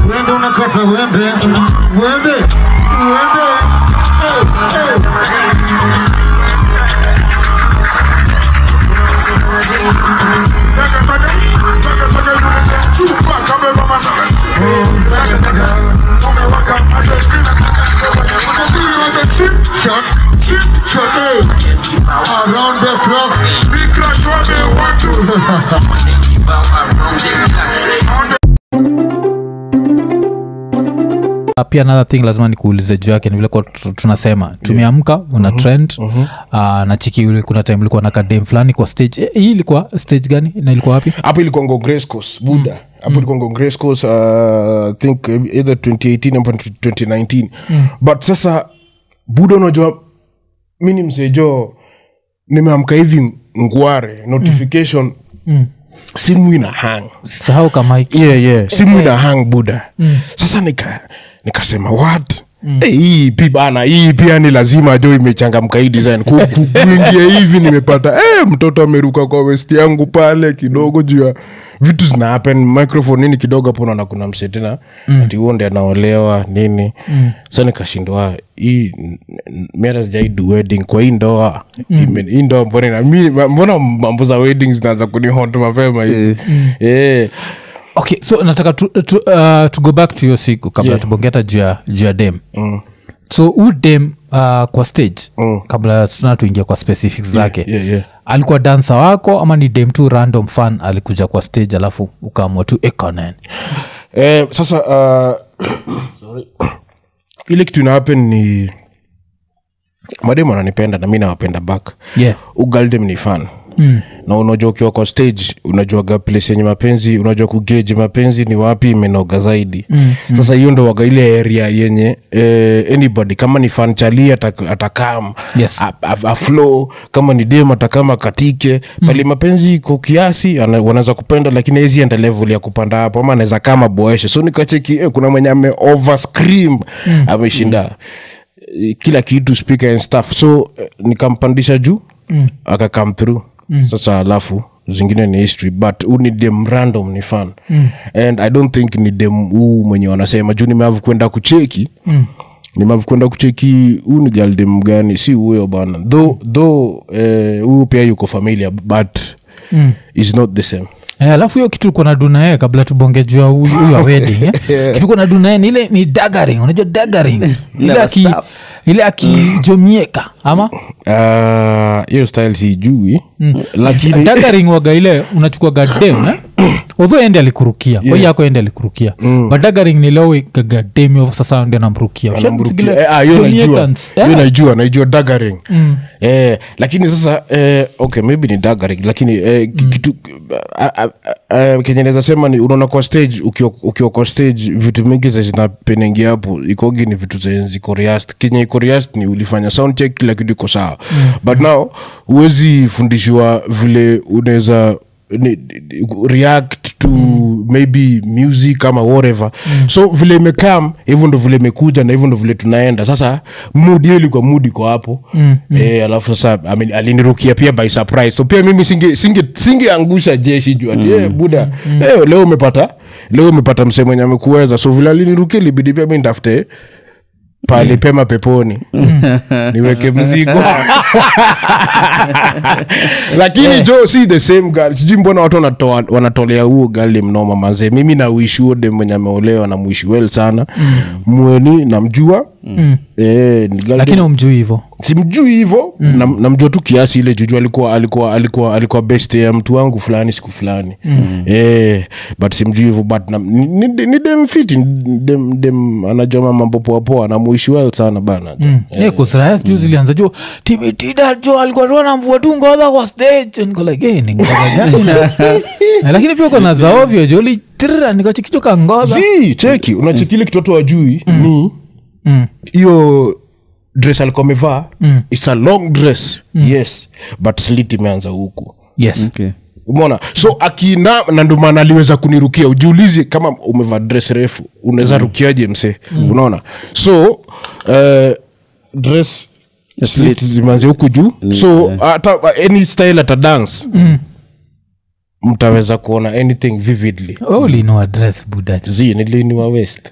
Wende unakata wende. Wende. Wende. Eh, eh. Shot. Shot. Hey. Around the clock. Big crash what they want to. Uh, pia another thing lazima nikuulize juu yake ni vile kwa tu- tunasema tumeamka una trend uh, na chiki ule kuna time ulikuwa na kadem fulani kwa stage eh, hii ilikuwa stage gani na ilikuwa wapi hapo ilikuwa ngo grace course buda hapo ilikuwa ngo grace course uh, I think either 2018 ama 2019 but sasa buda unajua mi ni msejo nimeamka hivi ngware notification simu ina hang sahau kama hiki yeah, yeah. simu ina hang buda sasa nika nikasema what Eh, hii pi bana hii pia ni lazima jo imechangamka hii design Ku- ku- kuingia hivi nimepata eh, mtoto ameruka kwa west yangu pale kidogo juu ya vitu zina happen microphone nini kidogo hapo naona kuna mse tena ati huo ndi anaolewa nini so nikashindwa hii n- n- mi hata sijaidu wedding kwa hii ndoa Ime- hii ndoa mbona ina- mi- mbona mambo za wedding zinaanza kunihont mapema hivi Eh. okay so nataka tu, tu, uh, to go back to hiyo siku kabla Yeah. tubonge hata juu ya juu ya dem so huu dem uh, kwa stage Mm. kabla tuna tuingia kwa specifics zake yeah, yeah. alikuwa dansa wako ama ni dem tu random fan alikuja kwa stage alafu ukaamua tu ekonen eh, sasa uh, sorry. ile kitu ina happen ni mademu ananipenda na mi nawapenda back yeah. ugaldem ni fan mm. na unajua ukiwa kwa stage unajuaga place yenye mapenzi unajua kugeji mapenzi ni wapi imenoga zaidi mm, mm. sasa hiyo ndo waga ile area yenye eh, anybody kama ni fan chali atak- atakam Yes. a- a- aflow kama ni dem atakama katike mm. pale mapenzi iko kiasi ana- wanaweza kupenda lakini hizi enda level ya kupanda hapo ama anaweza kama boeshe so nikacheki eh, kuna mwenye ame over scream mm. ameshinda eh, kila kitu speaker and stuff so eh, nikampandisha juu mm. akakam through mm. sasa alafu zingine ni history but huu ni dem random ni fan mm. and i don't think ni dem huu mwenye wanasema juu nimeavu kwenda kucheki mm nimavu kwenda kucheki huu ni galdem gani si huyo bana though though eh, huyu pia yuko familia but mm. is not the same Eh, alafu hiyo kitu kuna dunae kabla tubonge juu ya huyu huyu wa wedding eh? kitu kuna dunae ni ile ni daggering unajua daggering ile Never aki stop. ile akijomieka ama Ah, hiyo style sijui lakini daggering waga ile unachukua gadem eh? odho ende alikurukia yeah. yako ende alikurukia mm. but daggering ni leo gadem sasa ndi anamrukia Anamrukia. Eh, ah, hiyo najua hiyo najua naijua daggering eh, lakini sasa eh, okay maybe ni daggering lakini eh, ki- kitu ah, ah, ah, kenye naweza sema ni unaona kwa stage ukiwa ukiwa kwa stage vitu mingi za zinapenengi hapo ikogi ni vitu zenye ziko rehearsed. kenye iko rehearsed ni ulifanya sound check kila kitu iko sawa but now huwezi fundishiwa vile unaweza ni- ni- react to maybe music ama whatever so vile imekam hivyo ndo vile imekuja na hivyo ndo vile tunaenda sasa mudi hiyo ilikuwa mudi iko hapo mm, Eh, alafu sasa I mean, alinirukia pia by surprise so pia mimi singe singe singeangusha jeshi juu ati eh, buda eh, leo umepata leo umepata msee mwenye amekuweza so vile alinirukia libidi pia mi ntafute pale pema peponi niweke mzigo lakini jo si the same girl sijui mbona watu wanatoa wanatolea huo gali mnoma mazee mimi na uishi huo dem mwenye ameolewa na muishi well sana mweni namjua eh, ni girl lakini dem- umjui hivo simjui hivo mm. nam, namjua tu kiasi ile juju alikuwa alikuwa alikuwa alikuwa best ya mtu wangu fulani siku fulani mm. eh, but simjui hivo but nam, ni, ni, ni dem fiti ni dem, dem anajoma mambo poapoa namuishi well sana bana Mm. Yeah, kusraya sijuu zilianza jo timitida jo alikuwa tu anamvua tu ngodha kwa stage niko like hey, ni ngodha gani na- Na lakini pia kona za ovyo jo litrira nikachikichoka ngodha si cheki unachekile kitoto wajui ni Mm. hiyo dress alikuwa amevaa mm. its a long dress mm. yes but slit imeanza huku yes Okay. umona so akina na ndo maana aliweza kunirukia ujiulize kama umevaa dress refu unaweza rukiaje mse unaona so uh, dress slit zimeanzia huku juu so hata any style ata dance mtaweza kuona anything vividly Oh, ulino address buda z niliniwa west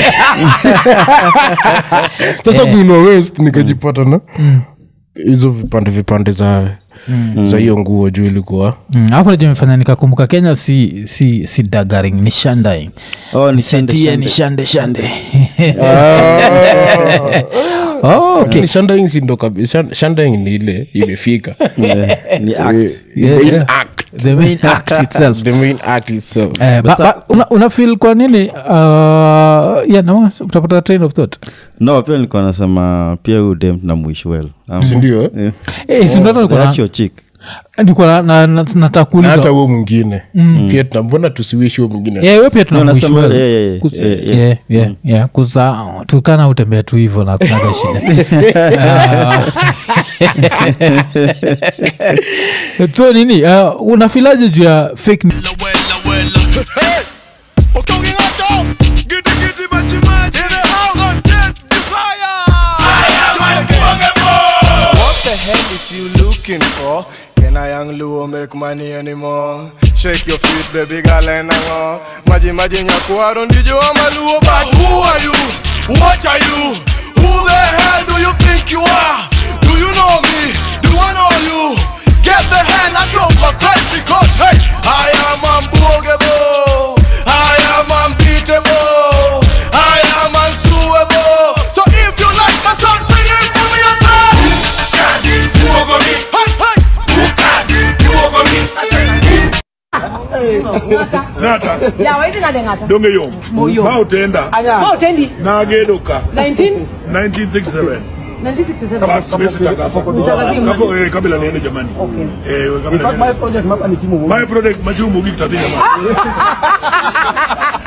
sasa kuinua west nikajipata na hizo vipande vipande za za hiyo nguo juu ilikuwa Mm, alafu najua imefanya nikakumbuka kenya si si si dagaring ni shandaing Oh, ni shande, setie shande. ni shande shande oh, okay. Ni shandaing si ndo kabisa shandaing ni ile imefika Yeah, ni act. The Yeah, main yeah. act. the main act itself the main act itself Eh, ba- ba- una, una feel kwa nini uh, yeah, no, utapata train of thought no pia nilikuwa nasema pia huyu dem na mwish well Um, sindio yeah. Eh, si ndio The nilikuwa na- actual chick nilikuwa na- na- na- nataka Na hata kuuliza huo mwingine pia tuna mbona tusiwishi huo mwingine Yeah, we pia No, tuna nasema- wish well. yeah, yeah, yeah. Kus- Yeah, yeah. yeah, yeah, yeah. kuza tukana utembea tu hivo na kunaga shida Ah. so nini uh, unafilaje juu ya fake news? Wella, wella. Hey! Okonge ngacho. Giddy, giddy, machi, machi. In the house on death, desire. What the hell is you looking for? Can I young Luo make money anymore? Shake your feet, baby girl, and hang on. Maji, maji, nyakuaro, ndijo ama Luo, but who are you? What are you? Who the hell do you think you are? Do you know me? Do I know you? Get the hand out of my face because, hey, I am unbogable. I am unbeatable. I am unsuable. So if you like my song, sing it for me yourself. Hey, hey. yawaiti nadengata donge yo Moyo. ma otenda ma utendi nagedoka 19 1967 1967 But siwezi takasa. Mtakatifu. Kapo, eh, kabla niende jamani Okay. Eh, kabla niende. my project machumu gik tadhi jamani